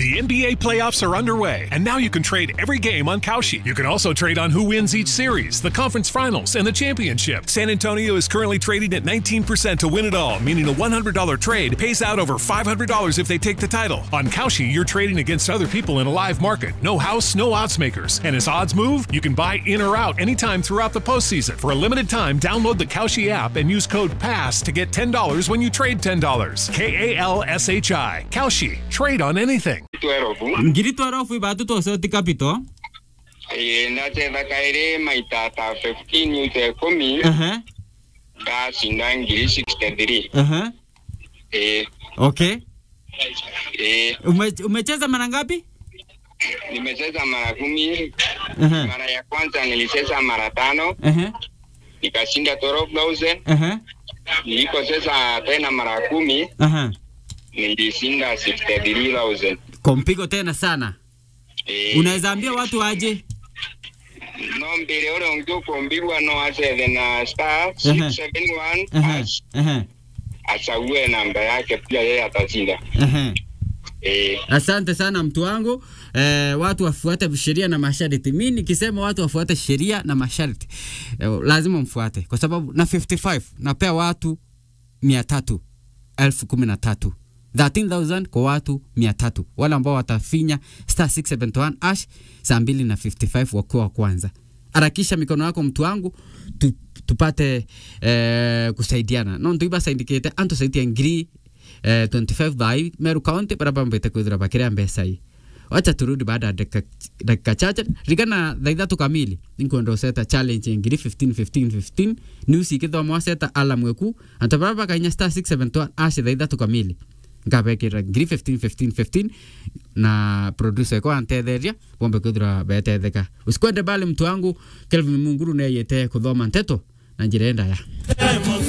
The NBA playoffs are underway, and now you can trade every game on Kalshi. You can also trade on who wins each series, the conference finals, and the championship. San Antonio is currently trading at 19% to win it all, meaning a $100 trade pays out over $500 if they take the title. On Kalshi, you're trading against other people in a live market. No house, no odds makers. And as odds move, you can buy in or out anytime throughout the postseason. For a limited time, download the Kalshi app and use code PASS to get $10 when you trade $10. K A L S H I. Kalshi. Trade on anything. twerobu ngiri twarafu ibatu twosoti kapito ĩĩ ndacetha kaĩrĩ maita ta 15 ute ikũmi ehe ndacinda ngiri 63 ehe ĩĩ okay ĩĩ Ume, umecheza mara ngapi nimecheza mara kumi ehe mara ya kwanza nilicheza mara tano ehe nikashinda 12000 ehe nilikocheza tena mara kumi ehe nilishinda 63000 kwa mpigo tena sana ĩĩ unaweza ambia watu aje no mbere ũrĩa ũngĩ ũkũmbigwa no acethe na star Ehe. 671 ehe hash, ehe achague namba yake pia yeye atashinda ehe ĩĩ Asante sana mtu wangu eh, watu wafuate sheria na masharti. Mi nikisema watu wafuate sheria na masharti eh, lazima mfuate, kwa sababu na 55 napea watu mia tatu elfu kumi na tatu 13,000 kwa watu mia tatu wale ambao watafinya star 671 ash saa mbili na 55 wakuwa wa kwanza. Harakisha mikono yako mtu wangu tu, tupate eh, kusaidiana no ntuiba saindikite antu saidia ngiri eh, 25 by Meru County baraba mbete kwithira bakiria mbesa hii wacha turudi baada ya dakika dakika chache rigana thaa ithatu kamili ninkwenda useta challenge ngiri 15 15 15 news ikithoma waseta alarm weku antu bara bakainya star 671 ashi thaa ithatu kamili ngabekira ngiri 15 15 15 na producer eko antetheria bombe kwithira betetheka usikwende bali mtu wangu Kelvin Munguru neyete kuthoma nteto na njira enda ya